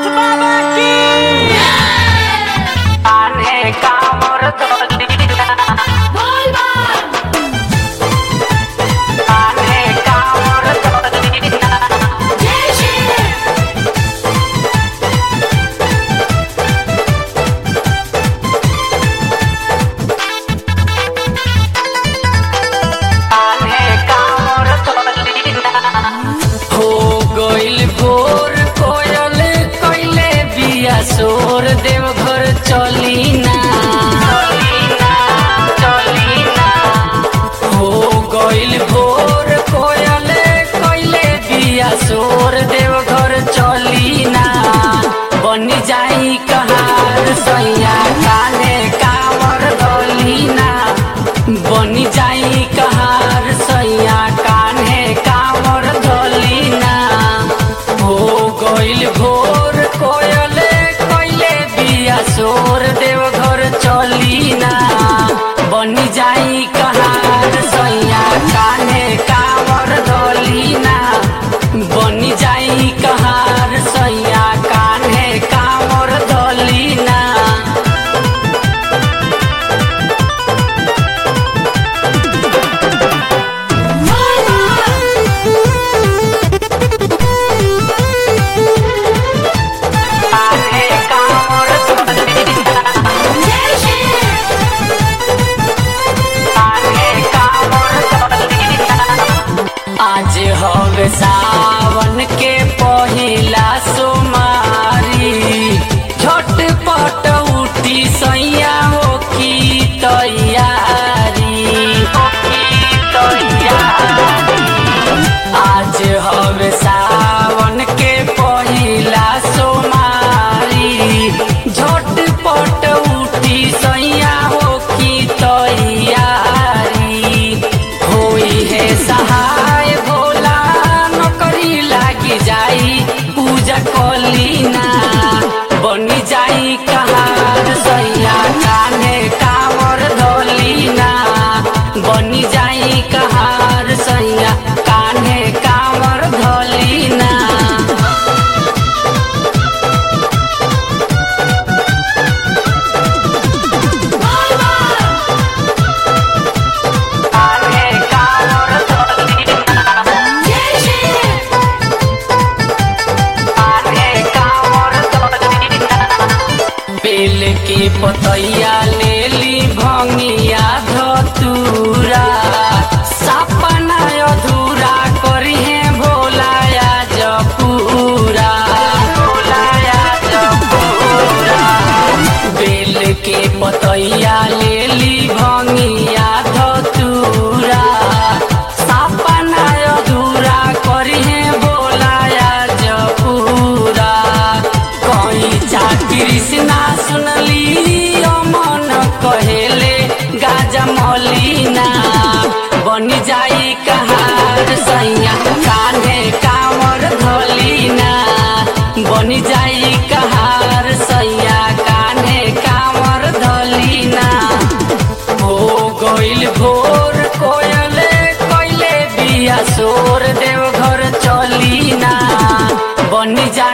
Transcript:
भोलेनाथ बाबा की आने कामर धोलिना आने कामर धोलिना आने कामर धोलिना हो गइल भोर कोयल कइले बिया सोर देवघर चलिना चलिना चलिना हो गइल भोर कोयल कइले बिया सोर देवघर चलिना बनी जाई कहार सैया काने कामर दलिना बनी जाई कहार सैया कान्हे कामर दलिना हो गइल भोर कोयल कइले बिया सोर देवघर चलिना बनी जाई कहार सैया कान्हे कामर दलिना बनी जाई कहार सैया कान्हे कामर दलिना कान्हे कामर दलिना कान्हे कामर दलिना आज हवे सावन के पहिला सोमारी झटपट उठी सैया हो की तैयारी हो की तैयारी आज हवे सावन के पहिला सोमारी झटपट उठी सैया हो की तैयारी होई है सहाय भोला नौकरी लागी जाई पूजा कलीना बनी जाई कहार सैया कान्हे कामर धोलीना बनी जाई कहार सैया कान्हे कामर धोलीना कान्हे कामर धोलीना कान्हे कामर धोलीना बेल के पतैया ले ली भंगिया धतूरा सपना अधूरा करी है भोलाया जपूरा भोलाया जपूरा बेल के पतैया ले ली भंगिया धतूरा सपना अधूरा करी है भोलाया जपूरा कहीं जा कृष्णा सुनली मन कहेले गाजा मौलीना बनी जाई कहार सैया कान्हे कामर धोलीना बनी जाई कहार सैया कान्हे कामर धोलीना हो गइल भोर कोयल कइले बिया सोर देवघर चलिना बनी जा